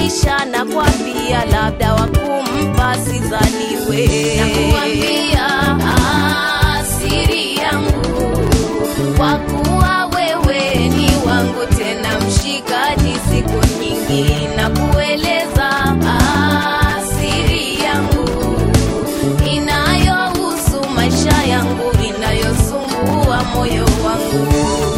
maisha na kwambia labda wakumpa sizaliwe nakuambia asiri yangu kwa kuwa wewe ni wangu tena mshikaji siku nyingi na kueleza asiri yangu inayohusu maisha yangu inayosumbua moyo wangu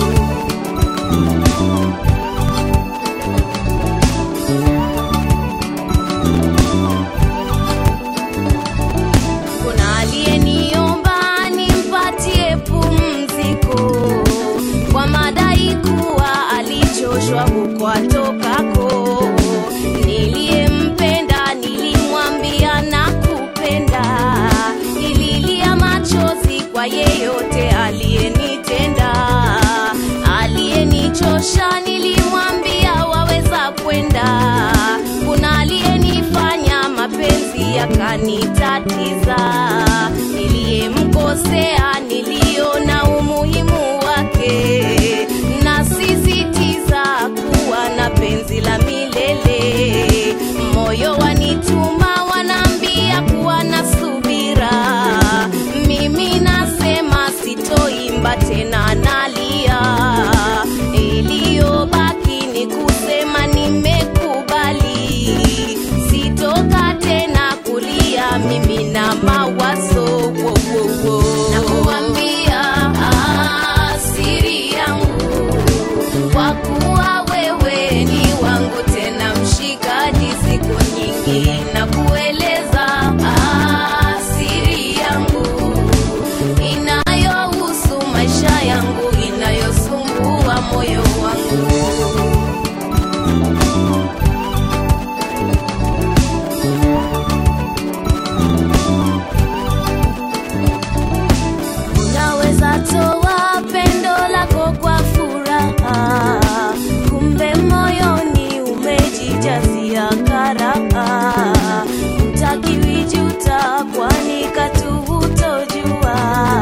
kuna aliyeniomba nimpatie pumziko kwa madai kuwa alichoshwa huko atokako. Niliyempenda nilimwambia nakupenda, nililia machozi kwa yeyote aliyenitenda, aliyenichosha nilimwambia waweza kwenda. Kuna aliyenifanya mapenzi yakanitatiza, niliyemkosea niliona umuhimu wake, nasisitiza kuwa na penzi la milele. Moyo wanituma wanaambia kuwa na subira, mimi nasema sitoimba tena, nalia. Iliyobaki ni kusema nimekubali, sitoka tena kulia mimi na mawazo wo, wo, wo. Nakuambia asiri yangu kwa kuwa wewe ni wangu tena mshikaji siku nyingi na kueleza asiri yangu inayohusu maisha yangu inayosumbua moyo wangu unaweza toa pendo lako kwa furaha, kumbe moyoni umejijazia karaha. Utakiwi juta, kwani katu hutojua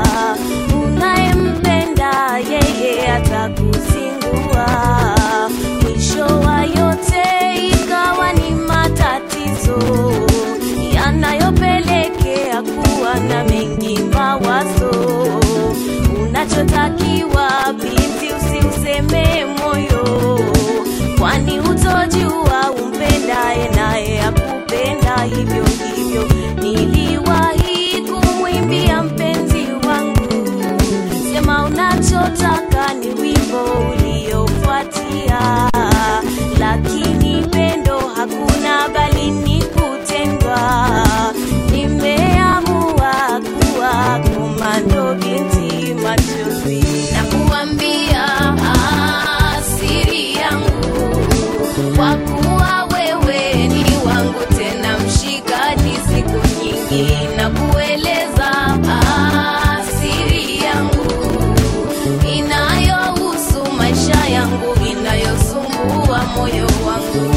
unayempenda yeye atakuzingua. Mwisho wa yote ikawa ni matatizo yanayopelekea kuwa na mengi mawazo. Unachotakiwa binti, usiuseme moyo, kwani utojua umpendaye naye akupenda hivyo hivyo. Niliwahi kumwimbia mpenzi wangu, sema unachotaka ni wimbo uliofuatia, lakini pendo hakuna, bali ni kutendwa. Nimeamua kuwa komando binti machozi, na kuambia asiri yangu kwa kuwa wewe ni wangu tena mshikaji siku nyingi na kueleza asiri yangu inayohusu maisha yangu inayosumbua moyo wangu